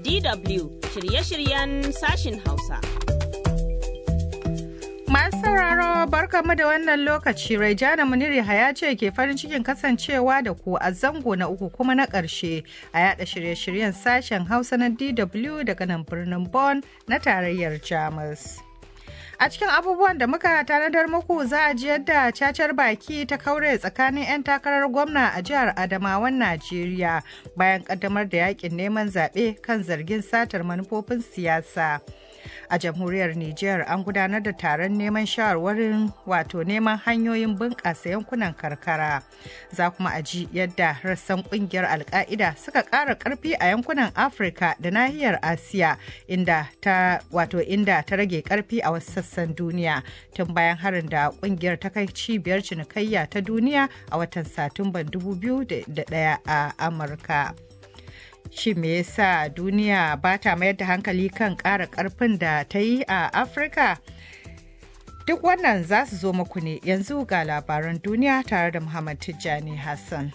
DW shirye-shiryen sashin Hausa. Masu sauraro barkamu da wannan lokaci Raijana Muniri Haya ce ke farin cikin kasancewa da ku a zango na uku kuma na ƙarshe a yada shirye-shiryen sashen Hausa na DW daga nan birnin Bonn na tarayyar Jamus. A cikin abubuwan da muka tanadar muku za a ji yadda cacar baki ta kaure tsakanin 'yan takarar gwamna a jihar Adamawan Najeriya bayan kaddamar da yakin neman zaɓe kan zargin satar manufofin siyasa. a jamhuriyar Nijar an gudanar da taron neman shawarwarin wato neman hanyoyin bunƙasa yankunan karkara. Za kuma a ji yadda rassan ƙungiyar Alƙa'ida suka ƙara ƙarfi a yankunan Afirka da nahiyar Asiya inda ta wato inda ta rage ƙarfi a wasu sassan duniya tun bayan harin da ƙungiyar ta kai cibiyar cinikayya ta duniya a watan Satumban 2001 a Amurka. shi me yasa duniya ba ta mayar da hankali kan ƙara ƙarfin da ta yi a afirka duk wannan za su zo muku ne yanzu ga labaran duniya tare da muhammad tijjani hassan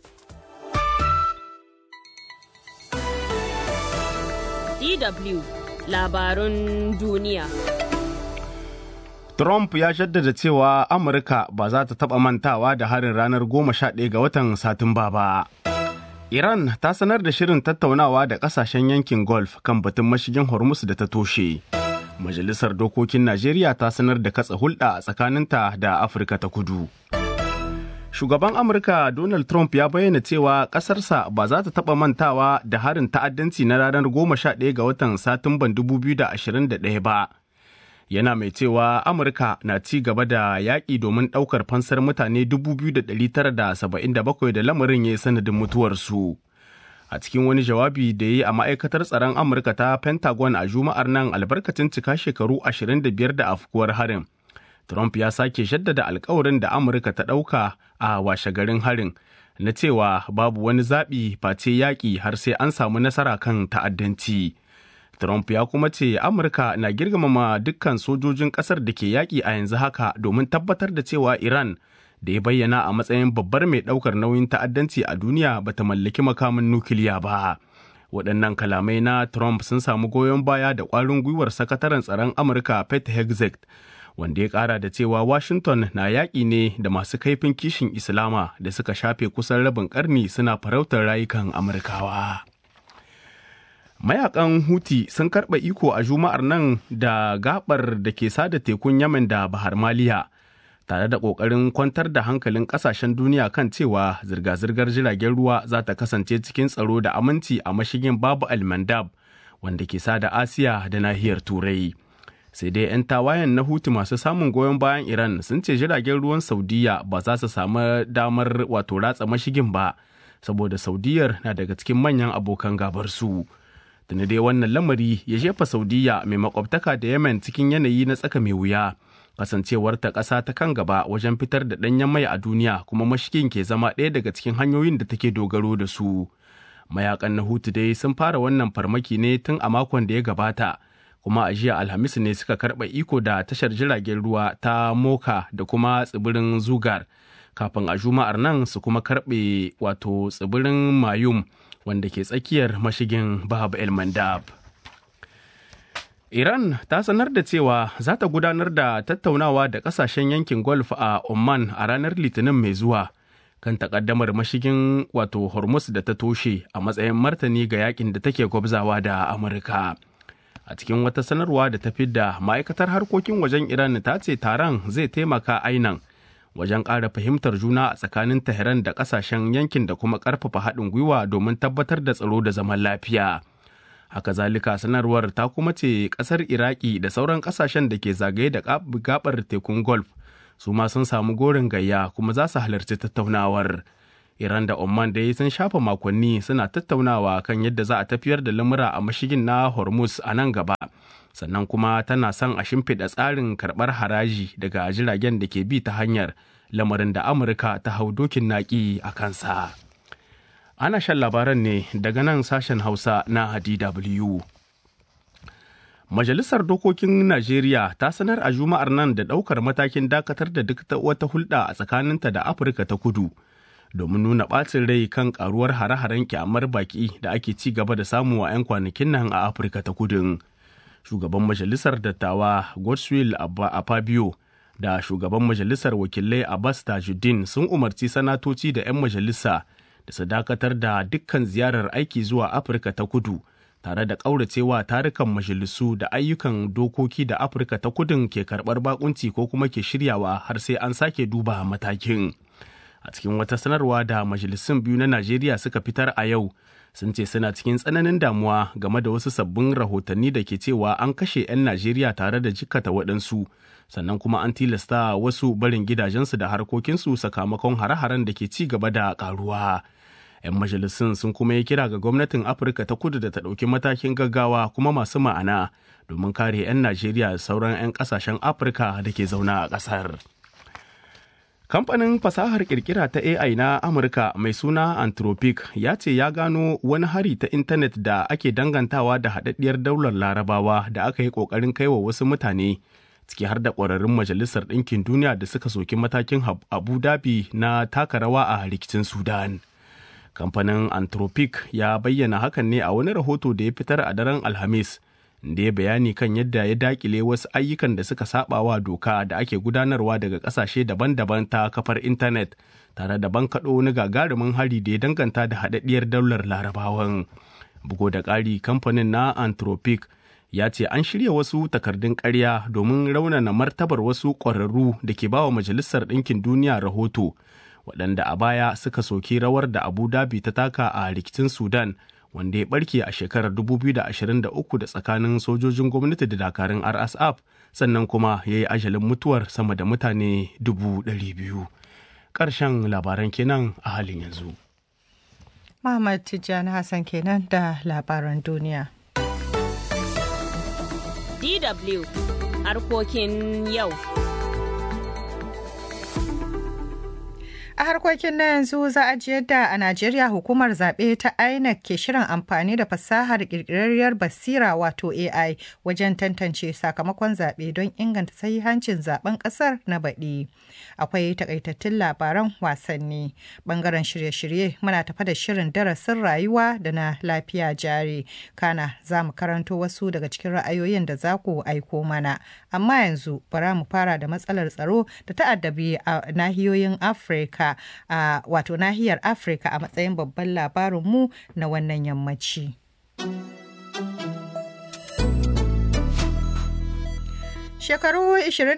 DW labarun duniya. Trump ya jaddada cewa Amurka ba za ta taɓa mantawa da harin ranar 11 ga watan Satumba ba. Iran ta sanar da shirin tattaunawa da kasashen yankin Gulf kan batun mashigin Hormuz da ta toshe. Majalisar Dokokin Najeriya ta sanar da katsa hulɗa a tsakaninta da Afirka ta kudu. Shugaban Amurka Donald Trump ya bayyana cewa ƙasarsa ba za ta taɓa mantawa da harin ta'addanci na ranar 11 ga watan Satumban 2021 ba. Yana mai cewa Amurka na ci gaba da yaƙi domin ɗaukar fansar mutane 2,977 da lamarin ya yi sanadin mutuwarsu. A cikin wani jawabi da ya yi a ma'aikatar tsaron Amurka ta Pentagon a Juma'ar nan albarkacin cika shekaru 25 da afkuwar harin. Trump ya sake jaddada alkawarin da Amurka ta ɗauka a washegarin harin na cewa babu wani zaɓi face yaƙi har sai an samu nasara kan ta'addanci. Trump ya kuma ce Amurka na girmama dukkan sojojin ƙasar da ke yaƙi a yanzu haka domin tabbatar da cewa Iran da ya bayyana a matsayin babbar mai ɗaukar nauyin ta'addanci a duniya bata mallaki makamin nukiliya ba. Waɗannan kalamai na Trump sun samu goyon baya da ƙwarin gwiwar sakataren tsaron Amurka Pete Hegseth wanda ya ƙara da cewa Washington na yaƙi ne da masu kaifin kishin Islama da suka shafe kusan rabin ƙarni suna farautar rayukan Amurkawa. mayakan huti sun karɓa iko a juma'ar nan da gabar da ke sada tekun yamen da bahar maliya tare da ƙoƙarin kwantar da hankalin ƙasashen duniya kan cewa zirga-zirgar jiragen ruwa za ta kasance cikin tsaro da aminci a mashigin babu almandab wanda ke sada asiya da nahiyar turai sai dai 'yan tawayen na huti masu samun goyon bayan iran sun ce jiragen ruwan saudiya ba za su samu damar wato ratsa mashigin ba saboda saudiyar na daga cikin manyan abokan gabar su. tuni dai wannan lamari ya jefa saudiya mai makwabtaka da yemen cikin yanayi na tsaka mai wuya kasancewar ta ƙasa ta kan gaba wajen fitar da ɗanyen mai a duniya kuma mashigin ke zama ɗaya daga cikin hanyoyin da take dogaro da su mayakan na hutu dai sun fara wannan farmaki ne tun a makon da ya gabata kuma a jiya alhamis ne suka karɓa iko da tashar jiragen ruwa ta moka da kuma tsibirin zugar kafin a juma'ar nan su kuma karɓe wato tsibirin mayum wanda ke tsakiyar mashigin Bab el Mandab. Iran ta sanar da cewa za ta gudanar da tattaunawa da kasashen yankin Gulf a Oman a ranar Litinin mai zuwa kan takaddamar mashigin wato Hormuz da ta toshe a matsayin martani ga yakin da take gwabzawa da Amurka. A cikin wata sanarwa da ta fidda ma'aikatar harkokin wajen Iran ta ce taron zai taimaka ainan wajen ƙara fahimtar juna a tsakanin Tehran da ƙasashen yankin da kuma ƙarfafa haɗin gwiwa domin tabbatar da tsaro da zaman lafiya. Haka zalika sanarwar ta kuma ce ƙasar Iraki da sauran ƙasashen da ke zagaye da gabar tekun Gulf su ma sun samu gorin gayya kuma za su halarci tattaunawar. Iran da Oman da sun shafa makonni suna tattaunawa kan yadda za a tafiyar da lamura a mashigin na Hormuz a nan gaba. sannan kuma tana son a shimfiɗa tsarin karɓar haraji daga jiragen da ke bi ta hanyar lamarin da amurka ta hau dokin naƙi a kansa ana shan labaran ne daga nan sashen hausa na dw majalisar dokokin najeriya ta sanar a juma'ar nan da ɗaukar matakin dakatar da duk wata hulɗa a tsakaninta da afirka ta kudu domin nuna ɓacin rai kan karuwar hare-haren kyamar baki da ake ci gaba da samu a 'yan kwanakin nan a afirka ta kudin shugaban majalisar dattawa godswill Fabio da shugaban majalisar wakilai abbas tajuddin sun umarci sanatoci da 'yan majalisa da su dakatar da dukkan ziyarar aiki zuwa afirka ta kudu tare da ƙauracewa tarukan majalisu da ayyukan dokoki da afirka ta kudin ke karɓar bakunci ko kuma ke shiryawa har sai an sake duba matakin a cikin wata sanarwa da majalisun biyu na najeriya suka fitar a yau sun ce suna cikin tsananin damuwa game da wasu sabbin rahotanni da ke cewa an kashe 'yan najeriya tare da jikkata waɗansu sannan kuma an tilasta wasu barin gidajensu da harkokinsu sakamakon hare-haren da ke ci gaba da karuwa. 'yan majalisun sun kuma yi kira ga gwamnatin afirka ta kudu da ta ɗauki matakin gaggawa kuma masu ma'ana domin kare 'yan najeriya da sauran 'yan ƙasashen afirka da ke zauna a ƙasar kamfanin fasahar kirkira ta ai na amurka mai suna anthropic ya ce ya gano wani hari ta intanet da ake dangantawa da haɗaɗɗiyar daular larabawa da aka yi ƙoƙarin kaiwa wasu mutane ciki har da ƙwararrun majalisar ɗinkin duniya da suka soki matakin abu dhabi na taka rawa a rikicin sudan kamfanin anthropic ya bayyana hakan ne a wani rahoto da ya fitar a daren alhamis da ya bayani kan yadda ya dakile wasu ayyukan da suka sabawa doka da ake gudanarwa daga kasashe daban-daban ta kafar intanet tare da bankaɗo wani gagarumin hari da ya danganta da haɗaɗɗiyar daular larabawan bugo da ƙari kamfanin na anthropic ya ce an shirya wasu takardun ƙarya domin raunana martabar wasu ƙwararru da ke bawa majalisar ɗinkin duniya rahoto waɗanda a baya suka soki rawar da abu dhabi ta taka a rikicin sudan wanda ya barke a shekarar 2023 da tsakanin sojojin gwamnati da dakarun rsf sannan kuma ya yi ajalin mutuwar sama da mutane 200,000 ƙarshen labaran kenan a halin yanzu Muhammad Tijjani Hassan kenan da labaran duniya. DW harkokin yau. A harkokin na yanzu za a ji yadda a Najeriya hukumar zaɓe ta INEC ke shirin amfani da fasahar ƙirƙirarriyar basira wato AI wajen tantance sakamakon zaɓe don inganta sahihancin zaben ƙasar na baɗi. Akwai takaitattun labaran wasanni. Ɓangaren shirye-shirye muna tafa da shirin darasin rayuwa da na lafiya jari. Kana za mu karanto wasu daga cikin ra'ayoyin da za ku aiko mana. Amma yanzu bara mu fara da matsalar tsaro da ta'addabi a nahiyoyin Afirka. a wato nahiyar afirka a matsayin babban labarinmu na wannan yammaci. Shekaru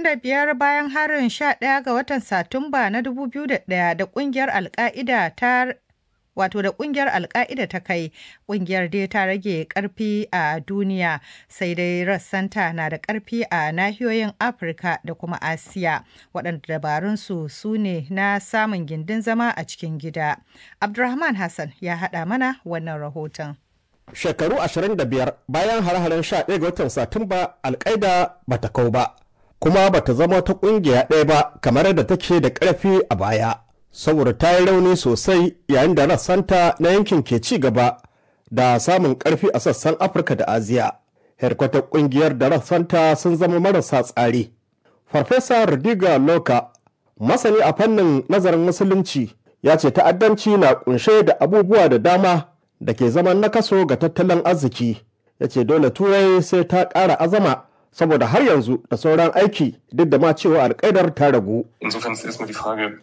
25 bayan harin 11 ga watan Satumba na 2001 da kungiyar Alka'ida ta wato da kungiyar alka'ida ta kai kungiyar dai ta rage karfi a duniya sai dai rassanta na da karfi a nahiyoyin afirka da kuma asiya waɗanda dabarunsu su ne na samun gindin zama a cikin gida abdulrahman hassan ya haɗa mana wannan rahoton shekaru 25 bayan har-haren 11 ga watan satumba alkaida bata kau ba kuma bata zama ta kungiya ɗaya ba kamar da take da ƙarfi a baya saboda ta yi rauni sosai yayin da rassanta na yankin ke ci gaba da samun ƙarfi a sassan afirka da asiya herkwatar ƙungiyar da rassanta sun zama marasa tsari farfesa rudiga loka masani a fannin nazarin musulunci ya ce ta'addanci na kunshe da abubuwa da dama da ke zaman nakaso ga tattalin arziki ya ce dole turai sai ta ƙara azama saboda har yanzu da sauran aiki duk da ma cewa alƙaidar ta ragu Insofern ist erstmal die Frage,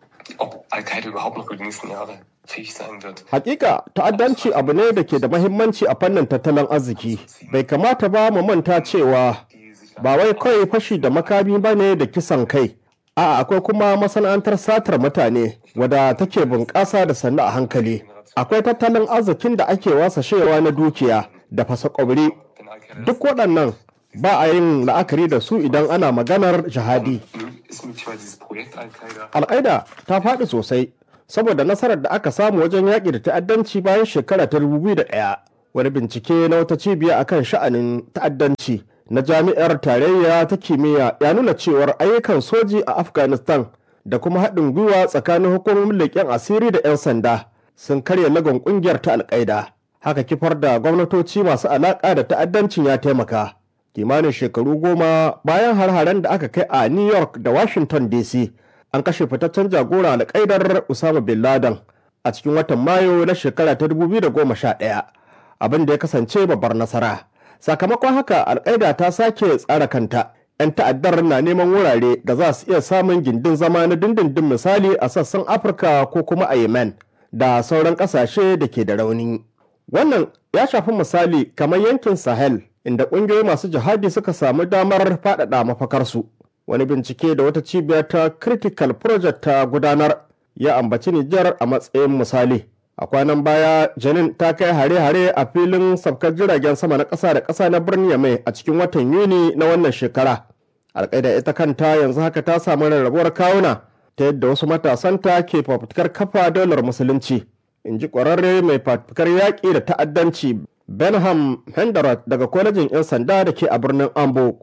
ob Al-Qaida überhaupt noch über die nächsten Jahre fähig sein wird. Hakika ta'addanci abu ne da ke da mahimmanci a fannin tattalin arziki. Bai kamata ba mu manta cewa ba wai kawai fashi da makami ba ne da kisan kai. A'a akwai kuma masana'antar satar mutane wadda take bunƙasa da sannu a hankali. Akwai tattalin arzikin da ake wasashewa na dukiya da fasa ƙwabri. Duk waɗannan ba a yin la'akari da su idan ana maganar jihadi. Ist möglicherweise dieses Projekt Al-Qaida Al'aida ta faɗi sosai saboda nasarar da aka samu wajen yaƙi da ta'addanci bayan shekara ta 2001 wani bincike na wata cibiya akan sha'anin ta'addanci na jami'ar tarayya ta kimiyya ya nuna cewar ayyukan soji a afghanistan da kuma haɗin gwiwa tsakanin hukumomin leƙen asiri da 'yan sanda sun karya lagon ƙungiyar ta alƙaida haka kifar da gwamnatoci masu alaƙa da ta'addancin ya taimaka kimanin shekaru goma bayan har-haren da aka kai a new york da washington dc an kashe fitaccen jagora alƙaidar usama bin laden a cikin watan mayu na shekara ta 2011 abin da ya kasance babbar nasara sakamakon haka alƙaida ta sake tsara kanta 'yan ta'addar na neman wurare da za su iya samun gindin zama na dindindin misali a sassan afirka ko kuma a yemen da sauran ƙasashe da ke da rauni wannan ya shafi misali kamar yankin sahel inda ƙungiyoyi masu jihadi suka samu damar faɗaɗa mafakarsu wani bincike da wata cibiyar ta critical project ta gudanar ya ambaci nijar a matsayin misali a kwanan baya janin ta kai hare-hare a filin sabkar jiragen sama na ƙasa da ƙasa na birnin yamai a cikin watan yuni na wannan shekara alƙaida ita kanta yanzu haka ta samu rarrabuwar kawuna ta yadda wasu matasanta ke fafutukar kafa daular musulunci in ji ƙwararre mai fafutukar yaƙi da ta'addanci benham henderot daga kwalejin 'yan sanda da ke a birnin ambo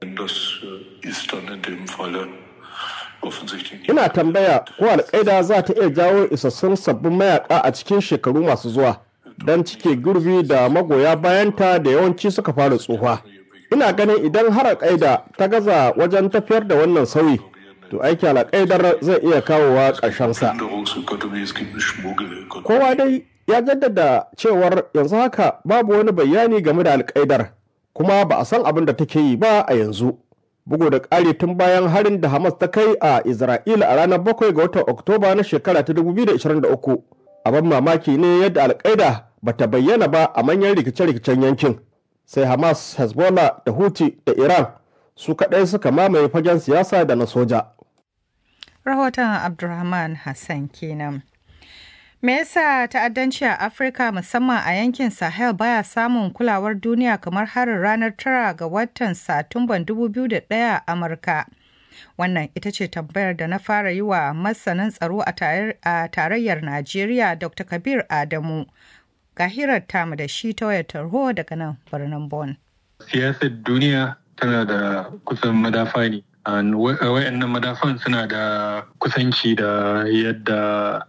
ina tambaya ko alƙaida za ta iya jawo isassun sabbin mayaka a cikin shekaru masu zuwa don cike gurbi da magoya bayanta da yawanci suka fara tsufa ina ganin idan har alƙaida ta gaza wajen tafiyar da wannan sauyi to aiki alƙaidar zai iya kawowa ƙarshensa kowa dai ya jaddada cewar yanzu haka babu wani bayani game da alƙaidar kuma ba a san abin da take yi ba a yanzu bugu da ƙari tun bayan harin da hamas ta kai a isra'ila a ranar 7 ga watan oktoba na shekara ta 2023 abin mamaki ne yadda alƙaida ba ta bayyana ba a manyan rikice-rikicen yankin sai hamas hezbollah da huti da iran su kaɗai suka mamaye fagen siyasa da na soja rahoton abdulrahman hassan kenan Me yasa ta'addanci a Afirka musamman a yankin Sahel baya samun kulawar duniya kamar harin ranar tara ga watan Satumban 2001 a Amurka? Wannan ita ce tambayar da na fara yi wa masanin tsaro a tarayyar Najeriya Dr. Kabir Adamu. Ga hirar tamu da shi ta wayar tarho daga nan birnin Bon. Siyasar duniya tana da kusan madafa ne. wayannan madafan suna da kusanci da yadda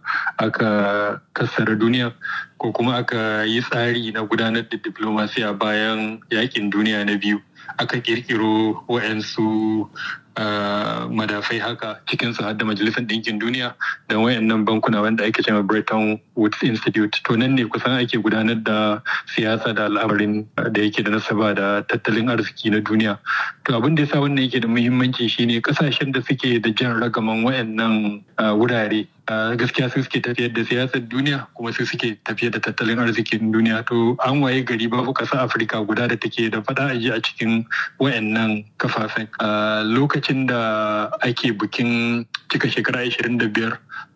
aka kassara duniya ko kuma aka yi tsari na gudanar da diplomasiya bayan yakin duniya na biyu aka kirkiro wayansu madafai haka cikinsu har da majalisar ɗinkin duniya da wayannan bankuna wanda ake cewa Bretton Woods Institute to nan ne kusan ake gudanar da siyasa da al'amarin da yake da nasaba da tattalin arziki na duniya to abin da yasa wannan yake da muhimmanci shine kasashen da suke da jan ragaman wayannan wurare gaskiya su suke tafiyar da siyasar duniya kuma su suke tafiyar da tattalin arzikin duniya to an waye gari babu ƙasa afirka guda da take da faɗa aji a cikin wayannan kafafen lokacin da ake bikin cika shekara 25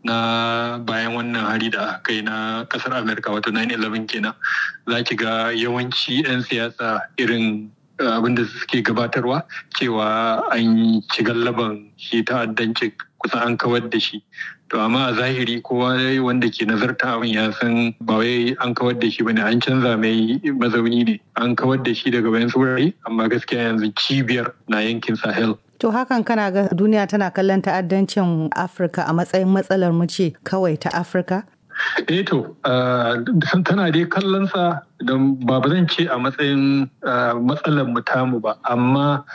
na bayan wannan hari da aka yi na kasar amerika wato 9-11 kenan za ki ga yawanci 'yan siyasa irin abin da suke gabatarwa cewa an ci gallaban shi ta'addancin kusan an kawar da shi to amma a zahiri kowa wanda ke nazarta abin ya san ba wai an kawar da shi bane an canza mai mazauni ne an kawar da shi daga bayan wurare amma gaskiya yanzu cibiyar na yankin sahel To hakan kana ga duniya tana kallon ta'addancin Afirka a matsayin matsalar mu ce kawai ta Afirka? eh to tana dai kallon sa don ba zan ce a matsayin matsalar mu tamu ba amma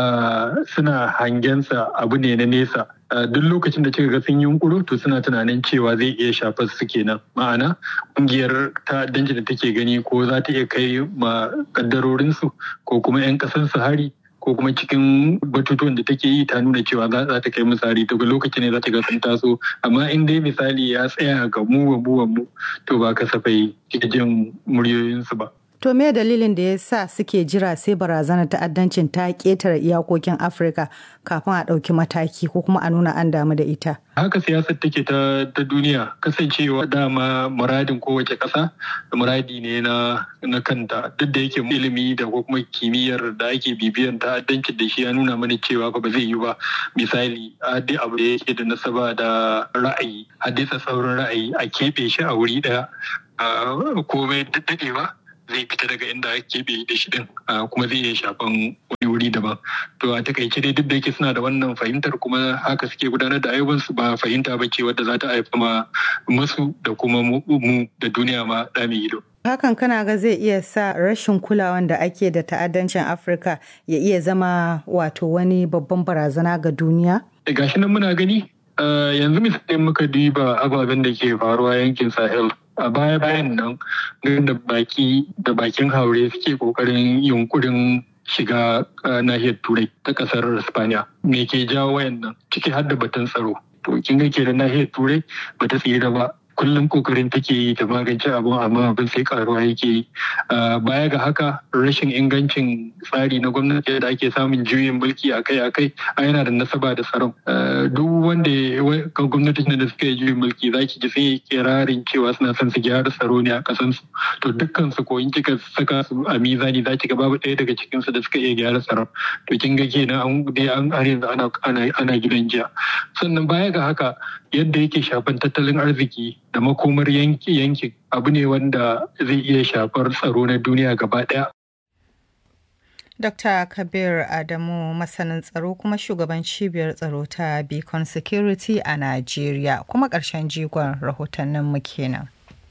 suna hangensa abu ne na nesa duk lokacin da kika ga sun yunkuru to suna tunanin cewa zai iya shafar su kenan ma'ana ƙungiyar ta'addanci da take gani ko za ta iya kai ma kaddarorinsu ko kuma 'yan ƙasar su hari ko kuma cikin batutuwan da take yi ta nuna cewa za ta kai misali daga lokacin ne za ta ga sun taso amma in dai misali ya tsaya ga mu wa mu to ba kasafai ke jin muryoyinsu ba. To me dalilin da ya sa suke jira sai barazanar ta'addancin ta ƙetare iyakokin Afirka kafin a ɗauki mataki ko kuma a nuna an damu da ita? Haka siyasar take ta, ta duniya kasancewa dama muradin kowace ƙasa da muradi ne na, na kanta duk da yake ilimi da ko kuma kimiyyar da ake bibiyan ta'addancin da shi ya nuna mana cewa ba zai yi ba misali dai abu da yake da nasaba da ra'ayi haddasa sauran ra'ayi a keɓe shi a wuri ɗaya komai daɗewa zai fita daga inda ake keɓe da shi din kuma zai iya shafan wani wuri daban to a takaice dai duk da yake suna da wannan fahimtar kuma haka suke gudanar da ayyukansu ba fahimta ba ce wadda za ta haifa ma musu da kuma mu da duniya ma ɗami ido. Hakan kana ga zai iya sa rashin kulawan da ake da ta'addancin Afirka ya iya zama wato wani babban barazana ga duniya? Gashi nan muna gani yanzu misali muka duba ababen da ke faruwa yankin Sahel. A baya bayan nan da baki da bakin haure suke kokarin yunkurin shiga nahiyar turai ta kasar Spaniya. Me ke jawo wayannan ciki har da batun tsaro. To kin ga ke da nahiyar turai bata tsira ba. kullum kokarin take yi ta magance abun amma abin sai karuwa yake yi baya ga haka rashin ingancin tsari na gwamnati da ake samun juyin mulki akai akai a yana da nasaba da tsaron duk wanda gwamnatin da suka yi juyin mulki za ki ji sai kirarin cewa suna son su gyara tsaro ne a kasan su to dukkan su ko in kika saka su a mizani za ki ga babu ɗaya daga cikin su da suka iya gyara tsaron to kin ga kenan an dai an har yanzu ana ana gidan jiya sannan baya ga haka yadda yake shafan tattalin arziki da makomar yankin abu ne wanda zai iya shafar tsaro na duniya gaba daya. Dr. Kabir Adamu masanin tsaro kuma shugaban cibiyar tsaro ta Beacon Security a Najeriya kuma ƙarshen jigon rahotannin mu kenan.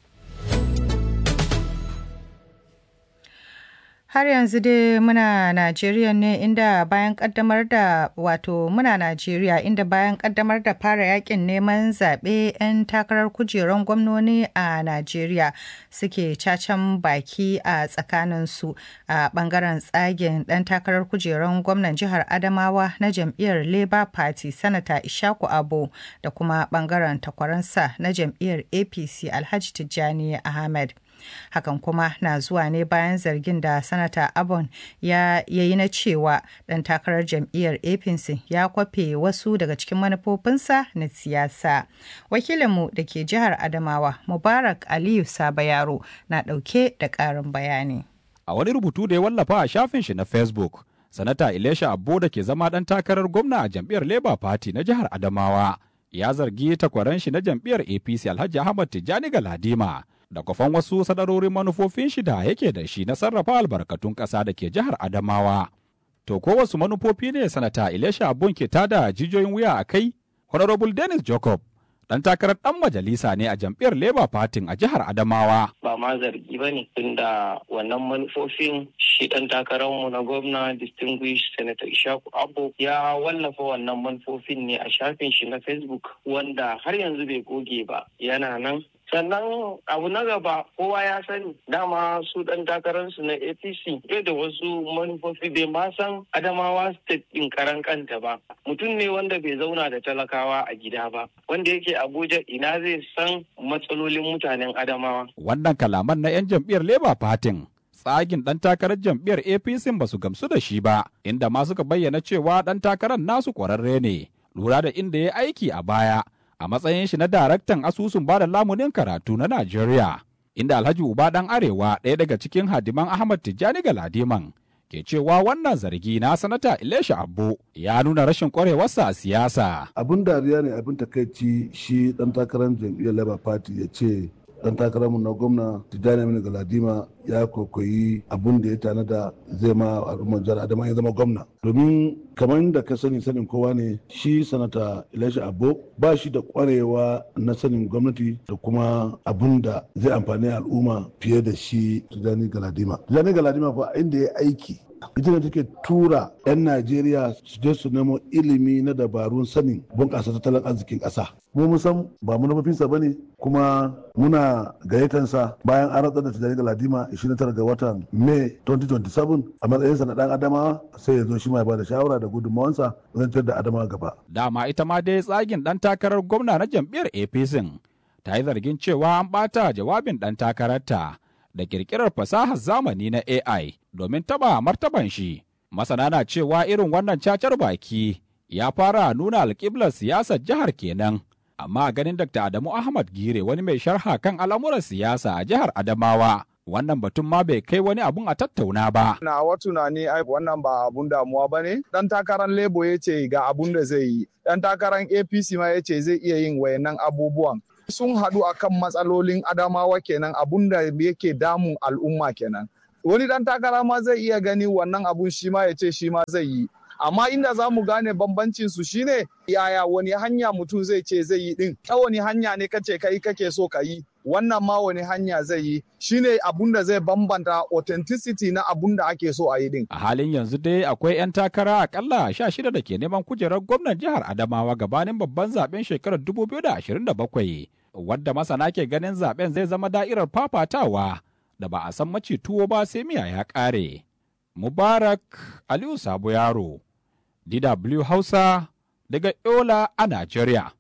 Har yanzu dai muna Najeriya ne inda bayan kaddamar da wato muna Najeriya inda bayan kaddamar da fara yakin neman zaɓe 'yan takarar kujeran gwamnoni a Najeriya suke cacan baki a tsakaninsu a bangaren tsagen ɗan takarar kujeran gwamnan jihar Adamawa na jam'iyyar Labour Party Sanata Ishaku Abo da kuma bangaren takwaransa na jam'iyyar APC Alhaji Tijjani Ahmed. hakan kuma na zuwa ne bayan zargin da sanata abon ya yi na cewa ɗan takarar jam'iyyar apc ya kwafe wasu daga cikin manufofinsa na siyasa wakilinmu da ke jihar adamawa mubarak aliyu sabayaro na ɗauke da ƙarin bayani a wani rubutu da ya wallafa a shafin shi na facebook sanata ilesha abbo da ke zama ɗan takarar gwamna a jam'iyyar labour party na jihar adamawa ya zargi takwaran shi na jam'iyyar apc alhaji ahmad tijjani galadima da kwafan wasu sadarorin manufofin shi da yake da shi na sarrafa albarkatun ƙasa da ke jihar Adamawa. To ko wasu manufofi ne sanata Ilesha Abun ke tada jijiyoyin wuya a kai? Honorable Dennis Jacob dan takarar dan majalisa ne a jam'iyyar Labour Party a jihar Adamawa. Ba ma zargi ba ne tunda wannan manufofin shi dan takararmu na gwamna distinguished senator Ishaku Abbo ya wallafa wannan manufofin ne a shafin shi na Facebook wanda har yanzu bai goge ba yana nan sannan abu na gaba kowa ya sani dama su dan takararsu na apc bai da wasu manufofi bai ma san adamawa state din karan kanta ba mutum ne wanda bai zauna da talakawa a gida ba wanda yake abuja ina zai san matsalolin mutanen adamawa wannan kalaman na 'yan jam'iyyar labour party tsagin ɗan takarar jam'iyyar apc ba su gamsu da shi ba inda ma suka bayyana cewa ɗan takarar nasu ƙwararre ne lura da inda ya aiki a baya a matsayin shi na daraktan asusun bada lamunin karatu na Najeriya, inda Alhaji Uba dan Arewa ɗaya daga cikin hadiman Ahmad Tijjani Galadiman ke cewa wannan zargi na sanata Ilesha Abbo ya nuna rashin kwarewarsa a siyasa. Abin dariya ne abin takaici shi ɗan takarar jam'iyyar Labour Party ya ce dan takararmu na gwamna tijjani aminu galadima ya kokoyi abun da ya tanada zai ma al'ummar jihar adama ya zama gwamna domin kamar da ka sani sanin kowa ne shi sanata ilashi abo ba shi da kwarewa na sanin gwamnati da kuma abun da zai amfani al'umma fiye da shi tijjani galadima tijjani galadima fa inda ya aiki ita ne take tura 'yan najeriya su je su nemo ilimi na dabarun sanin bunƙasa tattalin arzikin ƙasa mu mun san ba manufofinsa ba ne kuma muna gayyatansa bayan an rantsar da tijjani galadima 29 ga watan mai 2027 a matsayinsa na ɗan adamawa sai ya zo shi ma ba da shawara da gudunmawansa zan da adamawa gaba dama ita ma dai tsagin ɗan takarar gwamna na jam'iyyar apc ta yi zargin cewa an ɓata jawabin ɗan takararta da kirkirar fasahar zamani na AI domin taba martaban shi. Masana na cewa irin wannan cacar baki ya fara nuna alƙiblar siyasar jihar kenan. Amma ganin Dr. Adamu Ahmad Gire wani mai sharha kan al'amuran siyasa a jihar Adamawa. Wannan batun ma bai kai wani abun a tattauna ba. Na wa tunani ai wannan ba abun damuwa ba ne. Dan takarar Lebo ya ce ga abun da zai yi. Dan takarar APC ma ya ce zai iya yin wayannan abubuwan. sun haɗu akan matsalolin adamawa kenan abun da yake damun al'umma kenan wani dan takara ma zai iya gani wannan abun shi ma ya ce shi ma zai yi amma inda za mu gane bambancin su shine yaya wani hanya mutum zai ce zai yi din ta wani hanya ne kace kai kake so ka yi wannan ma wani hanya zai yi shine abun da zai bambanta authenticity na abun da ake so a yi din A halin yanzu dai akwai 'yan takara akalla sha shida da ke neman kujerar gwamnan jihar Adamawa gabanin babban zaben shekarar 2027 wadda masana ke ganin zaben zai zama da'irar fafatawa da ba a san maci tuwo ba sai miya ya ƙare. Mubarak Aliyu Sabo Yaro, DW Hausa daga Yola a Najeriya.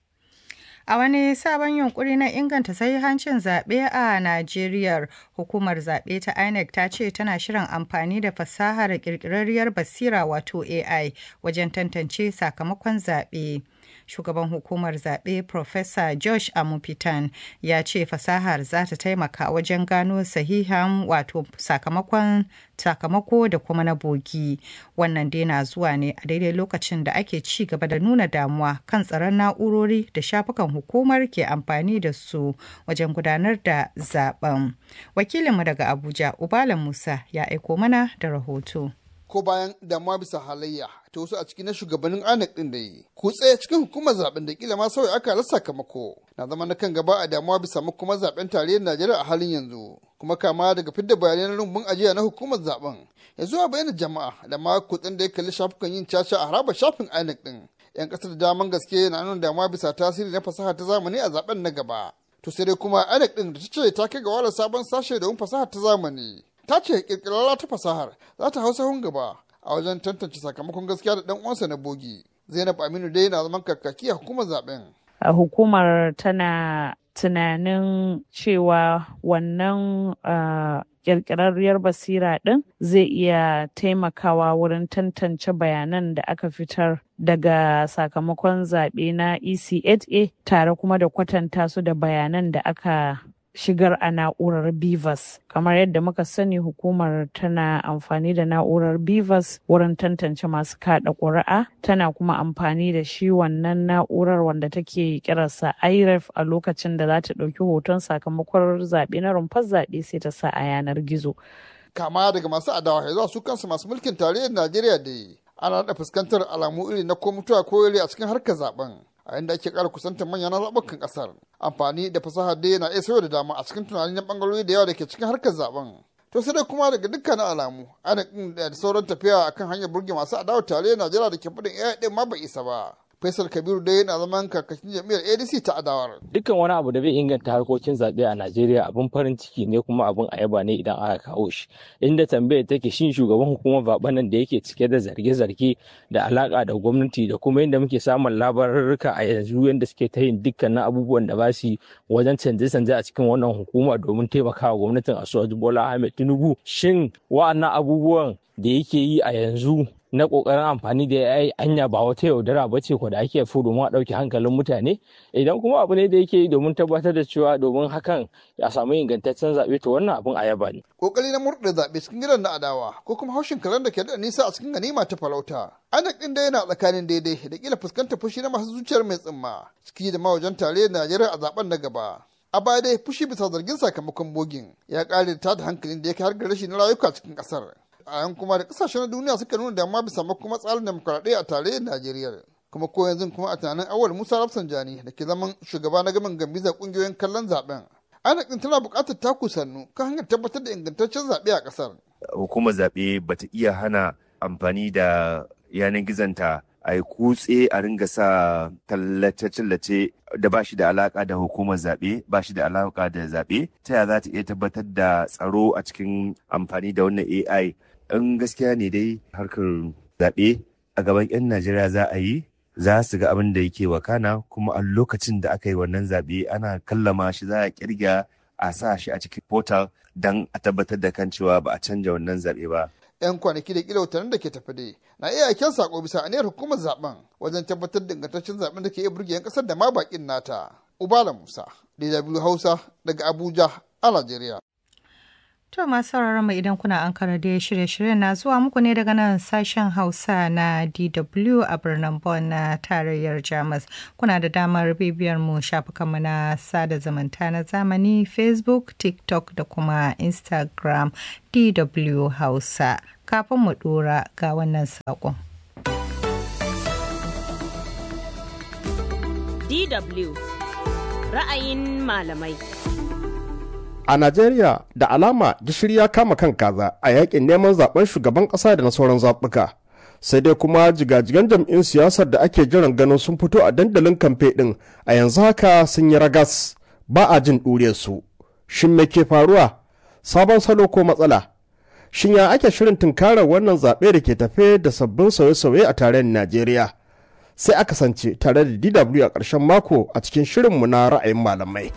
A wani sabon yunkuri na inganta sahihancin zaɓe a Najeriya, hukumar zaɓe ta INEC ta ce tana shirin amfani da fasahar ƙirƙirarriyar basira wato AI wajen tantance sakamakon zaɓe. Shugaban hukumar zaɓe Professor Josh Amupitan ya ce fasahar za ta taimaka wajen gano sahihan wato sakamakon sakamako da kuma na bogi. Wannan dai na zuwa ne a daidai lokacin da ake ci gaba da nuna damuwa kan tsaron na'urori da shafukan hukumar ke amfani da su wajen gudanar da zaben. Wakilinmu daga Abuja, Ubala Musa, ya aiko mana da rahoto. ko bayan damuwa bisa halayya ta wasu a cikin na shugabannin INEC din da yi. Kutse cikin hukumar zaben da kila ma sauya aka rasa sakamako na zama na kan gaba a damuwa bisa makomar zaben tarayyar Najeriya a halin yanzu. Kuma kama daga fidda bayanan rumbun ajiya na hukumar zaben ya zuwa bayyana jama'a da ma kutsen da ya kalli shafukan yin caca a harabar shafin INEC din. 'Yan kasar da daman gaske na nuna damuwa bisa tasiri na fasaha ta zamani a zaben na gaba. To sai dai kuma INEC din da ta ce ta kai ga wala sabon sashe domin fasaha ta zamani. ta ce kirkirarra ta fasahar za ta hau sahun gaba a wajen tantance sakamakon gaskiya da dan uwansa na bogi zainab aminu dai na zaman kakaki a hukumar zaben a hukumar tana tunanin cewa wannan kirkirarriyar basira ɗin zai iya taimakawa wurin tantance bayanan da aka fitar daga sakamakon zaɓe na ECHA tare kuma da kwatanta su da bayanan da aka shigar a na'urar Bivas. Kamar yadda muka sani hukumar tana amfani da na'urar Bivas wurin tantance masu kada ƙuri'a, tana kuma amfani da shi wannan na'urar wanda take kirarsa IREF a lokacin da za ta ɗauki hoton sakamakon zaɓe na rumfar zaɓe sai ta sa a yanar gizo. kama daga masu adawa ya zuwa su kansu masu mulkin tarayyar najeriya da ana da fuskantar alamu iri na ko mutuwa ko a cikin harkar zaben a inda ake ƙara kusantar manyan zaɓukan ƙasar amfani da fasaha dai yana iya sauya da dama a cikin tunani na ɓangarori da yawa da ke cikin harkar zaben to sai dai kuma daga dukkanin alamu ana da sauran tafiya akan hanyar burge masu adawa tare najeriya da ke faɗin iya ɗin ma bai isa ba Faisal Kabiru dai yana zaman kakakin jam'iyyar ADC ta adawar. Dukkan wani abu da bai inganta harkokin zaɓe a Najeriya abin farin ciki ne kuma abin ayaba ne idan aka kawo shi. Inda tambayar take shin shugaban hukumar zaɓen nan da yake cike da zarge-zarge da alaka da gwamnati da kuma yadda muke samun labarurruka a yanzu yadda suke ta yin dukkanin abubuwan da ba su wajen canje-canje a cikin wannan hukuma domin taimakawa gwamnatin Asuwaju Bola Ahmed Tinubu. Shin wa'annan abubuwan da yake yi a yanzu na kokarin amfani da AI anya ba wata yaudara ba ce ko da ake fi domin a ɗauke hankalin mutane idan kuma abu ne da yake yi domin tabbatar da cewa domin hakan ya samu ingantaccen zaɓe to wannan abin a yaba ne. Kokari na murɗe zaɓe cikin gidan na adawa ko kuma haushin karen da ke da nisa a cikin ganima ta farauta. Anak ɗin da yana tsakanin daidai da kila fuskantar fushi na masu zuciyar mai tsimma ciki da mawajen tare Najeriya a zaben na gaba. A baya dai fushi bisa zargin sakamakon bogin ya ƙare da tada hankalin da ya kai har ga rashi na rayuka cikin ƙasar. a yan kuma da kasashen duniya suka nuna damuwa bisa kuma tsarin demokuraɗiyya a tarayyar Najeriya. Kuma ko yanzu kuma a tunanin awal Musa Rafsanjani da ke zaman shugaba na gaban gambizar ƙungiyoyin kallon zaben. INEC tana buƙatar taku sannu kan hanyar tabbatar da ingantaccen zaɓe a ƙasar. Hukumar zaɓe bata iya hana amfani da yanar gizonta a yi kutse a ringa sa tallace-tallace da ba shi da alaka da hukumar zaɓe ba shi da alaka da zaɓe ta yaya za ta iya tabbatar da tsaro a cikin amfani da wannan AI in gaskiya ne dai harkar zaɓe a gaban 'yan Najeriya za a yi za su ga abin da yake wakana kuma a lokacin da aka yi wannan zaɓe ana kallama shi za a kirga a sa shi a cikin portal don a tabbatar da kan cewa ba a canja wannan zaɓe ba. 'yan kwanaki da kila watannin da ke tafi dai na iya aiken sako bisa aniyar hukumar zaben wajen tabbatar da ingantaccen zaben da ke iya burge 'yan kasar da ma bakin nata. Ubala Musa, DW Hausa daga Abuja a Najeriya. To masu sauraron mu idan kuna an da shirye-shiryen na zuwa muku ne daga nan sashen Hausa na DW a birnin Bonn na tarayyar Jamus. Kuna da damar bibiyar mu shafukanmu na sada zumunta na zamani Facebook, TikTok da kuma Instagram DW Hausa. Kafin mu dora ga wannan saƙon. DW ra'ayin malamai. A Najeriya da alama gishiri ya kama kan kaza a yakin neman zaben shugaban ƙasa da na sauran zaɓuka. Sai dai kuma jigajigan jam'in siyasar da ake jiran ganin sun fito a dandalin kamfe ɗin a yanzu haka sun yi ragas ba a jin su. Shin me ke faruwa? Sabon salo ko matsala? Shin ya ake shirin tunkarar wannan zaɓe da ke tafe da sabbin sauye-sauye a tarayyar Najeriya? Sai aka sance tare da DW a ƙarshen mako a cikin shirinmu na ra'ayin malamai.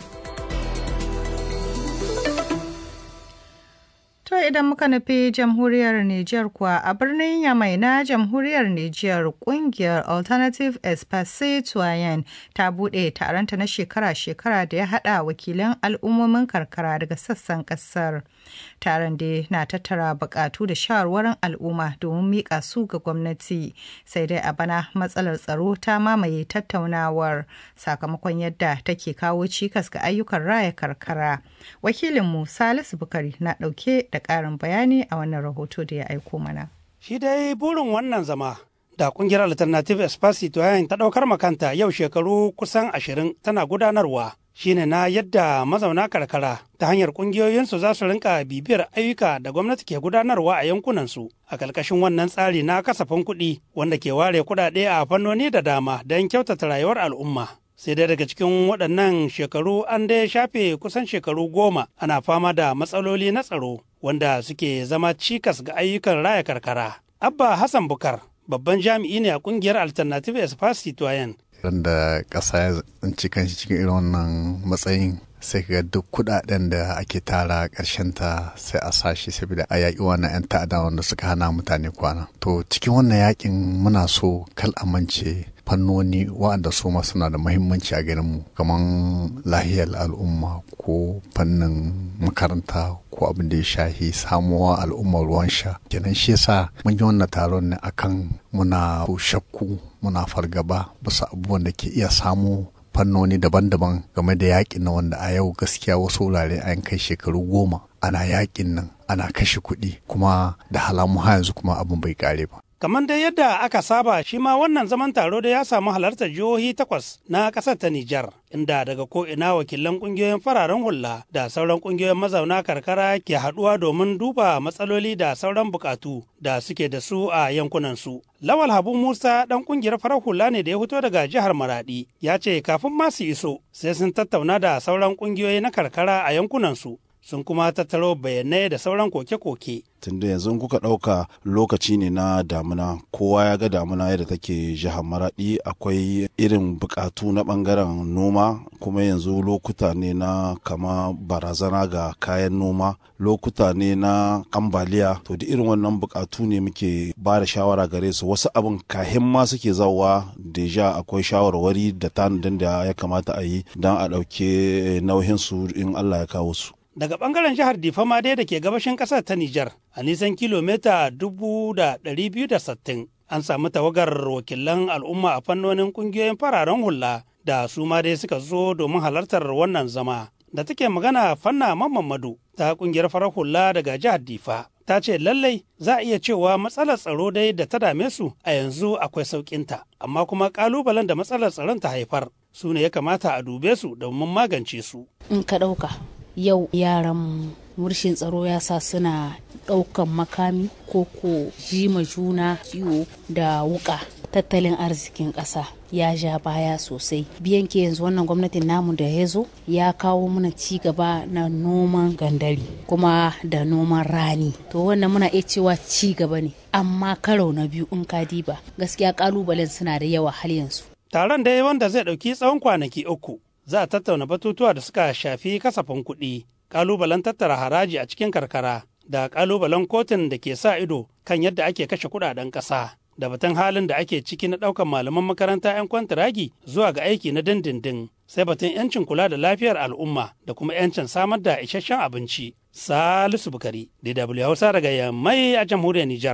To idan muka nufi jamhuriyar Nijar kuwa a birnin Yamai na jamhuriyar Nijar kungiyar Alternative Espace Citoyen ta buɗe taronta na shekara-shekara da ya haɗa wakilan al'ummomin karkara daga sassan ƙasar. Taron da na tattara buƙatu da shawarwarin al'umma domin miƙa su ga gwamnati sai dai a bana matsalar tsaro ta mamaye tattaunawar sakamakon yadda take kawo cikas ga ayyukan raya karkara. Wakilinmu Salisu Bukari na ɗauke da ƙarin bayani a wannan rahoto da ya aiko mana. Shi dai burin wannan zama da kungiyar Alternative Espacito yayin ta ɗaukar makanta yau shekaru kusan ashirin tana gudanarwa shine na yadda mazauna karkara ta hanyar kungiyoyinsu za su rinka bibiyar ayyuka da gwamnati ke gudanarwa a yankunansu a ƙarƙashin wannan tsari na kasafin kuɗi wanda ke ware kuɗaɗe a fannoni da dama don kyautata rayuwar al'umma. sai dai daga cikin waɗannan shekaru an dai shafe kusan shekaru goma ana fama da matsaloli na tsaro wanda suke zama cikas ga ayyukan raya karkara. Abba Hassan Bukar babban jami'i ne a kungiyar Alternative Espace Citoyen. Randa ƙasa ya tsinci kanshi cikin irin wannan matsayin sai ga duk kudaden da ake tara ta sai a sashi saboda a yaƙi wannan 'yan ta'ada wanda suka hana mutane kwana. To cikin wannan yaƙin muna so kal amince fannoni waɗanda su ma suna da mahimmanci a garinmu kamar lahiyar al'umma ko fannin makaranta ko abin da ya shahi samuwa al'ummar ruwan sha kenan shi yasa mun yi wannan taron ne akan muna shakku muna fargaba bisa abubuwan da ke iya samu fannoni daban-daban game da yakin na wanda a yau gaskiya wasu wurare an kai shekaru goma ana yakin nan ana kashe kuɗi kuma da halamu ha yanzu kuma abin bai kare ba kamar dai yadda aka saba shi ma wannan zaman taro da ya samu halartar jihohi takwas na ƙasar ta Nijar, inda daga ko'ina wakilan ƙungiyoyin fararen hula da sauran ƙungiyoyin mazauna karkara ke haɗuwa domin duba matsaloli da sauran buƙatu da suke da su a yankunansu. Lawal Habu Musa ɗan ƙungiyar farar hula ne da ya fito daga jihar Maradi, ya ce kafin ma su iso sai sun tattauna da sauran ƙungiyoyi na karkara a yankunansu. sun kuma tattaro bayanai da sauran koke-koke. tunda yanzu kuka ɗauka lokaci ne na damuna kowa ya ga damuna yadda take jihar maraɗi akwai irin buƙatu na ɓangaren noma kuma yanzu lokuta ne na kama barazana ga kayan noma lokuta ne na ambaliya to da irin wannan buƙatu ne muke ba da shawara gare su wasu abin kahin ma suke zawa deja akwai shawarwari da tanadin da ya kamata a yi don a ɗauke nauyinsu in allah ya kawo su daga bangaren jihar Difama dai da ke gabashin kasar ta Nijar a nisan kilomita dubu da ɗari biyu da sittin an samu tawagar wakilan al'umma a fannonin kungiyoyin fararen hula da su ma dai suka zo domin halartar wannan zama da take magana fanna mamadu ta kungiyar farar hula daga jihar Difa ta ce lallai za a iya cewa matsalar tsaro dai da ta dame su a yanzu akwai sauƙinta amma kuma ƙalubalen da matsalar tsaron ta haifar su ne ya kamata a dube su domin magance su. In ka ɗauka yau yaran murshin tsaro ya sa suna ɗaukan makami ko ko jima juna ciwo da wuka tattalin arzikin ƙasa ya ja baya sosai biyan ke yanzu wannan gwamnatin namu da ya zo ya kawo mana ci gaba na noman gandari kuma da noman rani to wannan muna iya cewa ci gaba ne amma karo na biyu in ka diba gaskiya kalubalen suna da yawa har yanzu taron dai wanda zai ɗauki tsawon kwanaki uku za a tattauna batutuwa da suka shafi kasafin kuɗi kalubalen tattara haraji a cikin karkara da kalubalen kotun da ke sa ido kan yadda ake kashe kuɗaɗen ƙasa da batun halin da ake ciki na ɗaukar malaman makaranta 'yan kwantiragi zuwa ga aiki na dindindin sai batun 'yancin kula da lafiyar al'umma da kuma 'yancin samar da isasshen abinci salisu bukari dw hausa daga yammai a jamhuriyar nijar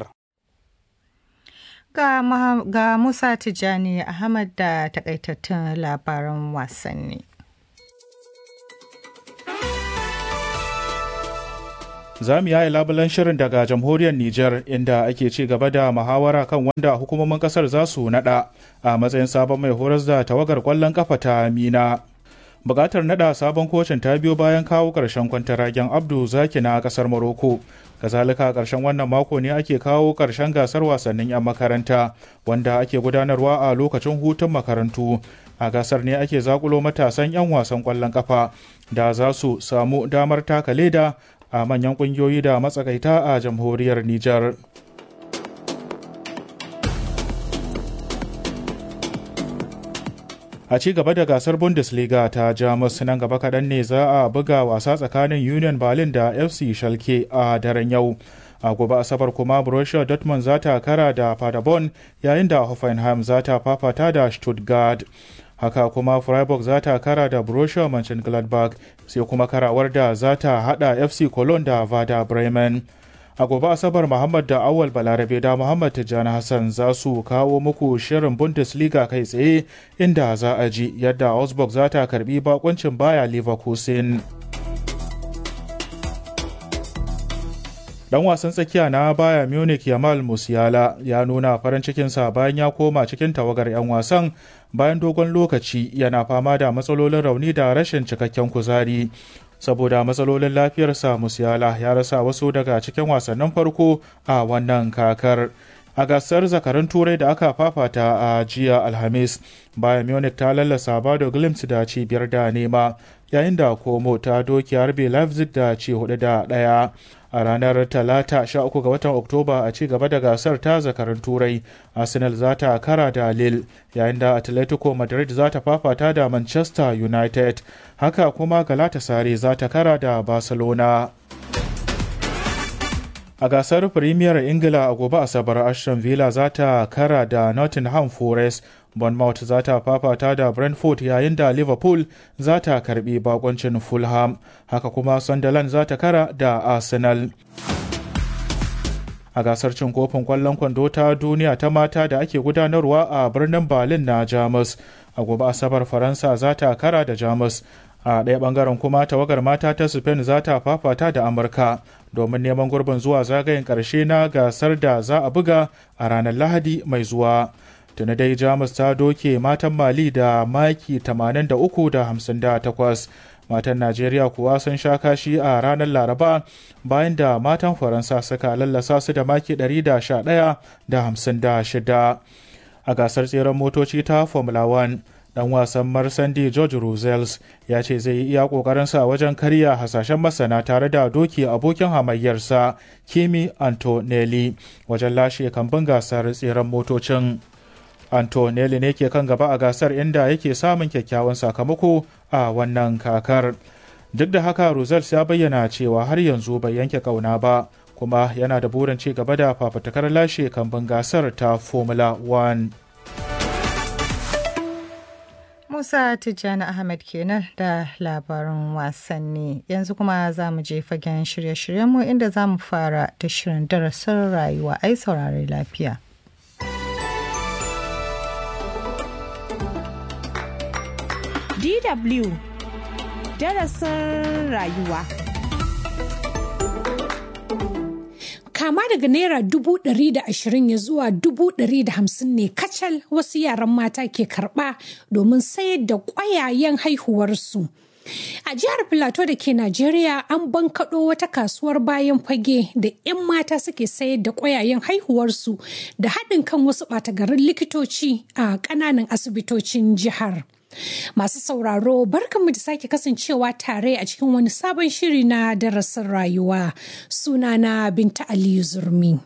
ga, ga musa tijjani ahmad da takaitattun labaran wasanni za mu yaye labulen shirin daga jamhuriyar Nijar inda ake ci gaba da muhawara kan wanda hukumomin kasar za su nada a matsayin sabon mai horas da tawagar kwallon kafa ta Mina. Bukatar nada sabon kocin ta biyo bayan kawo ƙarshen kwantaragen Abdu Zaki na kasar Morocco. Kazalika ƙarshen wannan mako ne ake kawo ƙarshen gasar wasannin 'yan makaranta wanda ake gudanarwa a lokacin hutun makarantu. A gasar ne ake zakulo matasan 'yan wasan kwallon kafa da za su samu damar taka leda a manyan kungiyoyi da matsakaita a jamhuriyar Nijar. A ci gaba da gasar Bundesliga ta Jamus nan gaba kaɗan ne za a buga wasa tsakanin Union Berlin da FC Schalke a daren yau. A gobe Asabar kuma Borussia Dortmund za ta kara da Paderborn yayin da Hoffenheim za ta fafata da Stuttgart. haka kuma freiburg za ta kara da borussia mönchengladbach sai kuma karawar da za ta hada fc cologne da vada bremen a gobe asabar muhammad da awal balarabe da muhammad tijjani hassan za su kawo muku shirin bundesliga kai tsaye inda za a ji yadda augsburg za ta karbi bakuncin baya leverkusen dan wasan tsakiya na baya munich yamal musiala ya nuna farin cikinsa bayan ya koma cikin tawagar 'yan wasan bayan dogon lokaci yana fama da matsalolin rauni da rashin cikakken kuzari saboda matsalolin lafiyarsa musiala ya rasa wasu daga cikin wasannin farko a wannan kakar a gasar zakarun turai da aka fafata a jiya alhamis bayan munich ta lallasa bado glimt da cibiyar da nema yayin da komo ta doki harbe leipzig da ci hudu da daya a ranar talata 13 ga watan oktoba a ci gaba da gasar ta zakarun turai arsenal za ta kara da lille yayin da atletico madrid za ta fafata da manchester united haka kuma galatasaray za ta kara da barcelona a gasar premier ingila a gobe asabar aston villa za ta kara da nottingham forest bournemouth za ta fafata da brentford yayin da liverpool za ta karbi bakoncin fulham haka kuma sunderland za ta kara da arsenal a gasar cin kofin kwallon kwando ta duniya ta mata da ake gudanarwa a birnin berlin na jamus a gobe asabar faransa za ta kara da jamus a ɗaya ɓangaren kuma tawagar mata ta spain za ta fafata da amurka domin neman gurbin zuwa zagayen ƙarshe na gasar da za a buga a ranar lahadi mai zuwa tuni dai jamus ta doke matan mali da maki 83 da 58 matan najeriya kuwa sun sha kashi a ranar laraba bayan da matan faransa suka lallasa su da maki 111 da 56 a gasar tseren motoci ta formula 1 dan wasan marsandi george rosales ya ce zai yi iya kokarinsa wajen karya hasashen masana tare da doki abokin hamayyarsa kimi antonelli wajen lashe kambun gasar tseren motocin antonelli ne ke kan gaba a gasar inda yake samun kyakkyawan sakamako a wannan kakar duk da haka rosales ya bayyana cewa har yanzu bai yanke kauna ba kuma yana da burin ci gaba da fafatakar lashe kambun gasar ta formula 1 Musa Tijjani Ahmed kenan da labarin wasanni. Yanzu kuma za mu je fagen shirye-shiryenmu inda za mu fara da shirin darasin rayuwa ai saurari lafiya. DW darasin rayuwa. kama daga naira dubu ɗari da ashirin ya zuwa dubu ɗari da hamsin ne kacal wasu yaran mata ke karɓa domin sayar da ƙwayayen haihuwarsu. A jihar Filato da ke Najeriya an bankaɗo wata kasuwar bayan fage da 'yan mata suke sayar da ƙwayayen haihuwarsu da haɗin kan wasu ɓatagarin likitoci a ƙananan asibitocin jihar. Masu sauraro barkanmu da sake kasancewa tare a cikin wani sabon shiri na darasin rayuwa sunana Binta Aliyu Zurmi.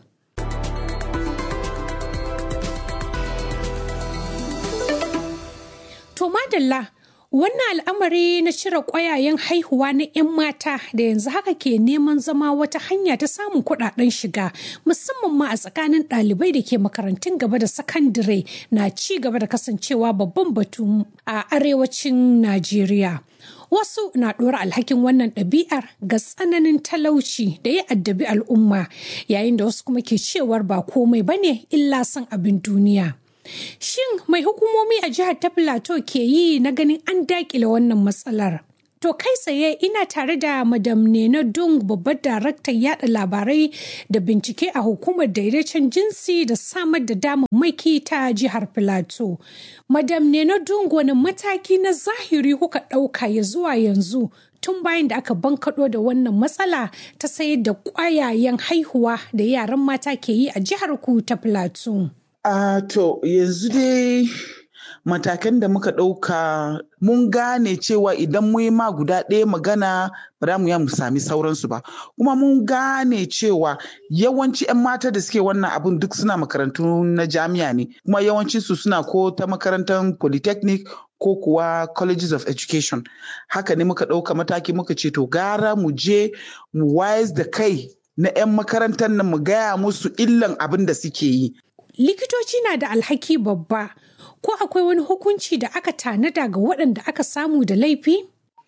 To madalla Wannan al'amari na cire ƙwayayen haihuwa na 'yan mata da yanzu haka ke neman zama wata hanya ta samun kuɗaɗen shiga musamman ma a tsakanin ɗalibai da ke makarantun gaba da sakandire na ci gaba da kasancewa babban batu a arewacin Najeriya. Wasu na ɗora alhakin wannan ɗabi'ar ga tsananin talauci da ya addabi al'umma yayin da wasu kuma ke cewar ba komai bane illa son abin duniya. Shin mai hukumomi a jihar ta Plateau ke yi na ganin an dakile wannan matsalar? To kai tsaye ina tare da Madam Nena Dung babbar daraktan yada labarai da bincike a hukumar daidaicin jinsi da samar da damammaki ta jihar Filato. Madam Nena Dung wani mataki na zahiri kuka ɗauka ya zuwa yanzu tun bayan da aka bankaɗo da wannan matsala ta sayar da ƙwayayen haihuwa da yaran mata ke yi a jihar ku ta Filato. Uh, to yanzu dai matakan da muka ɗauka mun gane cewa idan mu yi ma guda ɗaya magana ba za mu ya mu sami sauransu ba kuma mun gane cewa yawanci 'yan mata da suke wannan abun duk suna makarantu na jami'a ne kuma yawancinsu suna ko ta makarantar polytechnic ko kuwa colleges of education haka ne muka ɗauka mataki muka ce to gara mu je mu wayes da kai na 'yan makarantar nan mu gaya musu illan abin da suke yi likitoci na da alhaki babba ko akwai wani hukunci da aka tanada ga waɗanda aka samu da laifi?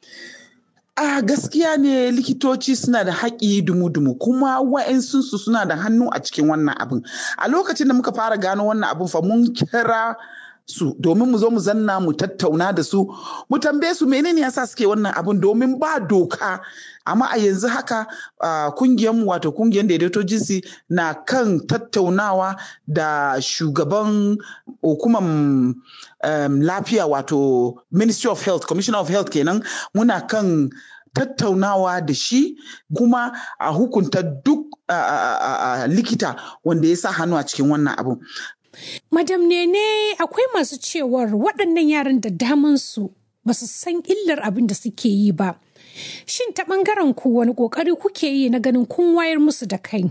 A gaskiya ne likitoci suna da haƙi dumu-dumu kuma wa'insunsu suna da hannu a cikin wannan abin. A lokacin da muka fara gano wannan abin fa mun kira su domin mu zo mu zanna mu tattauna da su mu tambaye su menene yasa suke wannan abin domin ba doka amma a yanzu haka kungiyar mu wato kungiyar daidaito jinsi na kan tattaunawa da shugaban hukumar lafiya wato ministry of health commissioner of health kenan muna kan tattaunawa da shi kuma a hukunta duk likita wanda ya sa hannu a cikin wannan abin Madam Nene akwai masu cewar waɗannan yaran da damansu ba su san illar abin da suke yi ba. Shin ta ɓangaren ku wani ƙoƙari kuke yi na ganin kun wayar musu da kai?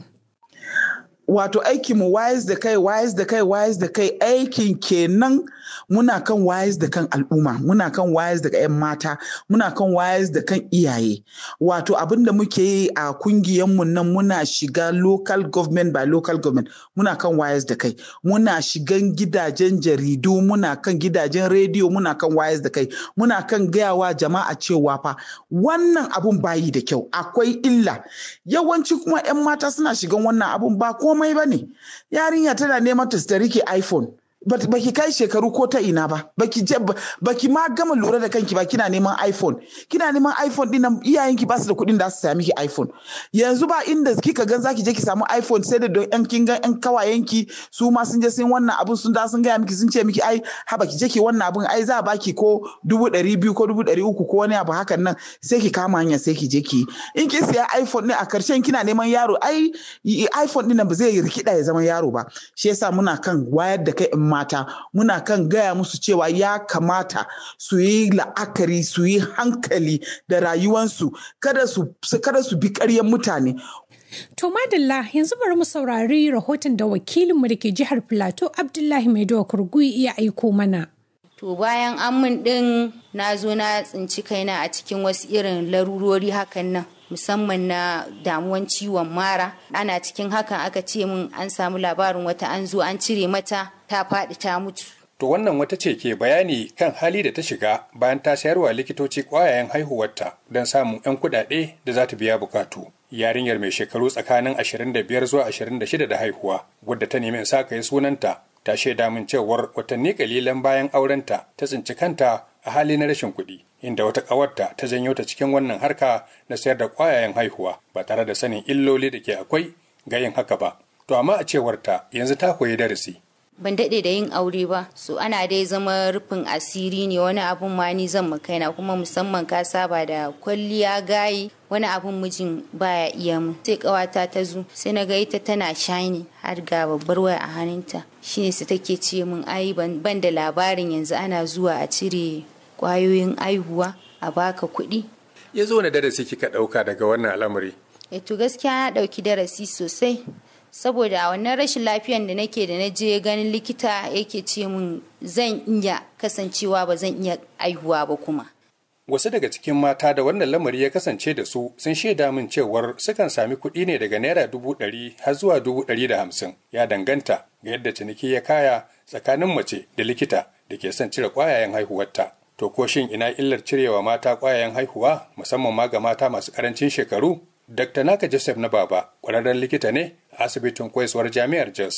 Wato aikin mu wayes da kai wayes da kai wayes da kai aikin kenan muna kan wayes da kan al'umma muna kan wayes da 'yan mata muna kan wayes da kan iyaye wato abin da muke yi a kungiyanmu nan muna shiga local government by local government muna kan wayes da kai muna shigan gidajen jaridu muna kan gidajen rediyo muna kan wayes da kai muna kan gayawa jama'a cewa fa wannan abun bayi da kyau akwai illa yawanci kuma 'yan mata suna shigan wannan abun ba komai ba ne yarinya tana neman ta rike iphone baki kai shekaru ko ta ina ba baki je baki ma gama lura da kanki ba kina neman iphone kina neman iphone din nan iyayenki ba su da kuɗin da su sami ki iphone yanzu ba inda kika gan zaki je ki samu iphone sai da don yan kin ga yan kawayenki su ma sun je sun wannan abun sun da sun gaya miki sun ce miki ai haba ki je ki wannan abun ai za a baki ko dubu ɗari biyu ko dubu ɗari uku ko wani abu hakan nan sai ki kama hanya sai ki je ki in kin siya iphone ne a karshen kina neman yaro ai iphone din nan ba zai rikida ya zama yaro ba shi yasa muna kan wayar da kai in mata muna kan gaya musu cewa ya kamata su yi la'akari su yi hankali da rayuwansu kada su kada su bi ƙaryan mutane To madalla yanzu bari mu saurari rahoton da wakilinmu da ke jihar Filato Abdullahi Maidowa Kurgui iya aiko mana. To bayan an min ɗin na zo na tsinci kaina a cikin wasu irin larurori hakan nan. musamman na damuwan ciwon mara ana cikin hakan aka ce min an samu labarin wata an zo an cire mata ta faɗi ta mutu to wannan wata ce ke bayani kan hali da ta shiga bayan ta sayarwa likitoci ƙwayayen haihuwarta don samun 'yan kuɗaɗe da za ta biya bukatu yarinyar mai shekaru tsakanin 25 zuwa 26 da haihuwa wadda ta nemi in sa yi sunanta ta shaida min cewar watanni kalilan bayan aurenta ta tsinci kanta a hali na rashin kuɗi inda wata ƙawarta ta janyo ta cikin wannan harka na sayar da ƙwayayen haihuwa ba tare da sanin illoli da ke akwai ga yin haka ba to amma a cewarta yanzu ta koyi darasi ban daɗe da yin aure ba so ana dai zama rufin asiri ne wani abun ma ni zan makaina kuma musamman ka saba da kwalliya gayi wani abun mijin baya iya mu sai kawata ta zo sai na ga ita tana shine har ga babbar waya a hannunta shine su take ce min ai ban da labarin yanzu ana zuwa a cire kwayoyin aihuwa a baka kuɗi ya zo na darasi kika ɗauka daga wannan al'amari e to gaskiya na ɗauki darasi sosai saboda a wannan rashin lafiyan da nake da na je ganin likita yake ce min zan iya kasancewa ba zan iya aihuwa ba kuma wasu daga cikin mata da wannan lamari ya kasance da su sun shaida min cewar sukan sami kuɗi ne daga naira dubu ɗari har zuwa dubu ɗari da hamsin ya danganta ga yadda ciniki ya kaya tsakanin mace da likita da ke son cire ƙwayayen haihuwarta to ko shin ina illar cirewa mata ƙwayayen haihuwa musamman ma ga mata masu ƙarancin shekaru dr naka joseph na baba ƙwararren likita ne a asibitin koyaswar jami'ar jos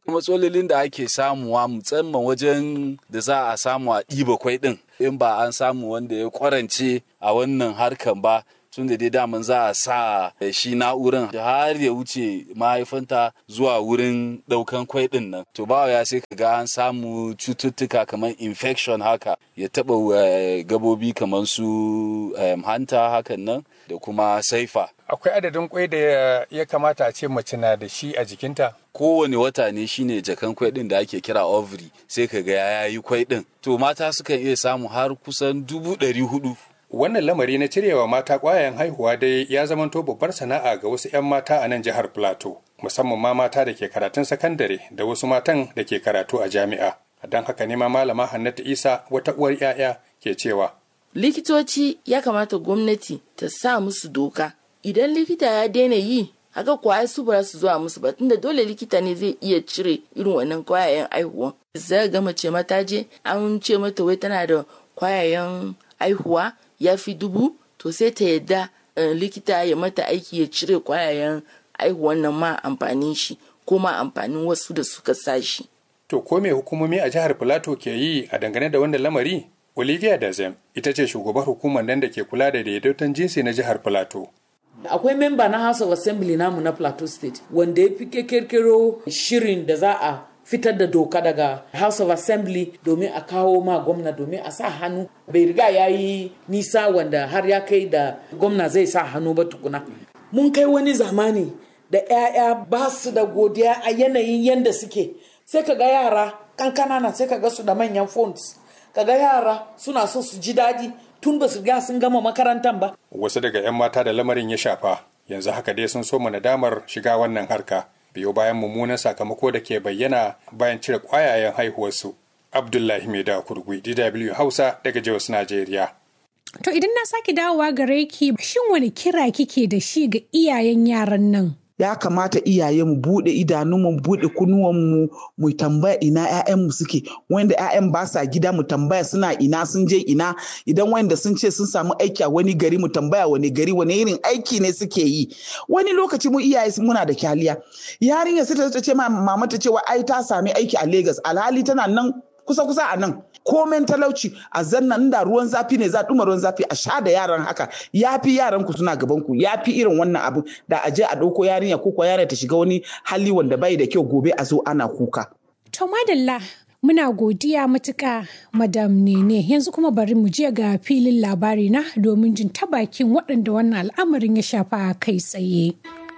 matsalolin da ake samuwa musamman wajen da za a samu a ɗiba kwai ɗin in ba an samu wanda ya kwarance a wannan harkan ba tun da dai daman za a sa shi na'uran har ya wuce mahaifanta zuwa wurin ɗaukan kwai ɗin nan to ba ya sai ka ga an samu cututtuka kamar infection haka ya taɓa gabobi kamar su hanta hakan nan da kuma saifa akwai adadin kwai da ya kamata a ce mace na da shi a jikinta kowane wata ne shine jakan kwai din da ake kira ovary sai ka ga ya yi kwai din to mata sukan iya samu har kusan dubu ɗari hudu wannan lamari na cirewa mata ƙwayayen haihuwa dai ya zamanto babbar sana'a ga wasu 'yan mata a nan jihar plateau musamman ma mata da ke karatun sakandare da wasu matan da ke karatu a jami'a don haka ne ma malama hannatu isa wata uwar 'ya'ya ke cewa likitoci ya kamata gwamnati ta sa musu doka idan likita ya daina yi haka kwaya su ba su zuwa musu ba tunda dole likita ne zai iya cire irin wannan kwayayen aihuwa zai ga mace mata je an ce mata wai tana da kwayayen aihuwa ya fi dubu to sai ta yadda likita ya mata aiki ya cire kwayayen aihuwan nan ma amfanin shi ko ma amfanin wasu da suka sa shi. To ko me hukumomi a jihar Filato ke yi a dangane da wannan lamari? Olivia Dazem ita ce shugabar hukumar nan da ke kula da daidaiton jinsi na jihar Filato. akwai memba na house of assembly namu na plateau state wanda ya fi kirkiro shirin da za a fitar da doka daga house of assembly domin a kawo ma gwamna domin a sa hannu bai riga ya yi nisa wanda har ya kai da gwamna zai sa hannu ba tukuna mun kai wani zamani da 'ya'ya ba su da godiya a yanayin yadda suke sai ka ga yara kankana na sai ka ga su da manyan phones ka ga yara suna so su ji daɗi tun ba su ga sun gama makarantar ba. Wasu daga 'yan mata da lamarin ya shafa yanzu haka dai sun soma nadamar shiga wannan harka biyo bayan mummunan sakamako da ke bayyana bayan cire ƙwayayen haihuwarsu. Abdullahi Maida Kurgui, DW Hausa daga Jos Najeriya. To idan na sake dawowa gare ki shin wani kira kike da shi ga iyayen yaran nan? ya kamata iyaye mu bude idanunmu mu bude kunuwanmu mu tambaya ina ƴaƴanmu suke wanda ƴaƴan ba sa gida mu tambaya suna ina sun je ina idan wanda sun ce sun samu aiki a wani gari mu tambaya wani gari wani irin aiki ne suke yi wani lokaci mu iyaye muna da kyaliya yarinya sai ta ce mama ta cewa ai ta sami aiki a Lagos alhali tana nan kusa kusa a nan komen talauci a zanna inda ruwan zafi ne za ɗuma ruwan zafi a sha da yaran haka ya fi yaran ku suna gaban ku ya fi irin wannan abu da a je a ɗauko yarinya ko ko yarinya ta shiga wani hali wanda bai da kyau gobe a zo ana kuka. To madalla muna godiya matuƙa madam nene yanzu kuma bari mu je ga filin labari na domin jin ta bakin waɗanda wannan al'amarin ya shafa kai tsaye.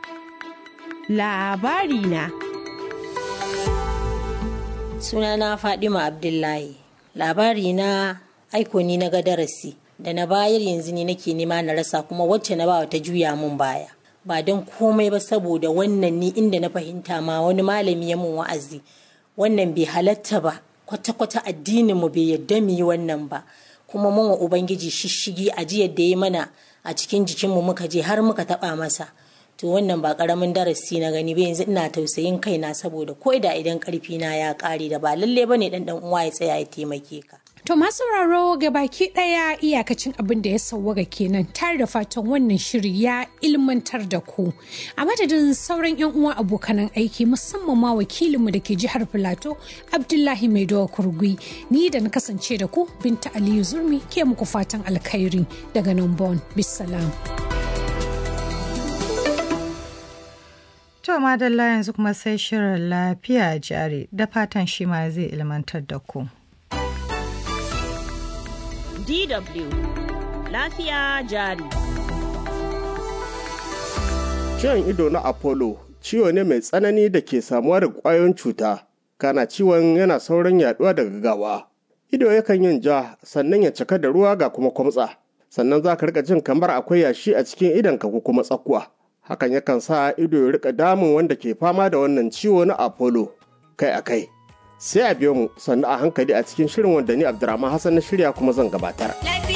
Labari na. Sunana Fadima Abdullahi. labari na aiko ni na ga darasi da na bayar yanzu ne nake nema na rasa kuma wacce na bawa ta juya mun baya ba don komai ba saboda wannan ni inda na fahimta ma wani malami ya mun wa'azi wannan bai halatta ba kwata-kwata addinin mu bai yadda mu yi wannan ba kuma mun wa ubangiji shishigi a jiyar da ya mana a cikin jikinmu muka je har muka taba masa to wannan ba karamin darasi na gani ba yanzu ina tausayin kaina saboda ko da idan karfi na ya kare da ba lalle bane dan dan uwa ya tsaya ya taimake ka To masu sauraro ga baki ɗaya iyakacin abin da ya sauwaga kenan tare da fatan wannan shiri ya ilmantar da ku. A madadin sauran 'yan uwa abokanan aiki musamman ma wakilinmu da ke jihar Filato Abdullahi Maidowa Kurgui ni da na kasance da ku Binta Aliyu Zurmi ke muku fatan alkhairi daga nan Bon. Bisalam. To madalla yanzu kuma sai shirin lafiya jari da fatan shi ma zai ilmantar da ku. DW lafiya jari. Ciwon ido na Apollo ciwo ne mai tsanani da ke samuwa da ƙwayoyin cuta, kana ciwon yana sauran yaduwa da gaggawa. Ido yakan yin ja sannan ya cika da ruwa ga kuma kwamtsa, sannan za ka rika jin kamar akwai yashi a cikin idonka ko kuma tsakuwa. Hakan yakan sa ido ya rika damun wanda ke fama da wannan ciwo na Apollo kai a kai. Sai a biyo mu sannu a hankali a cikin shirin wanda ni Abdurrahman Hassan na shirya kuma zan gabatar.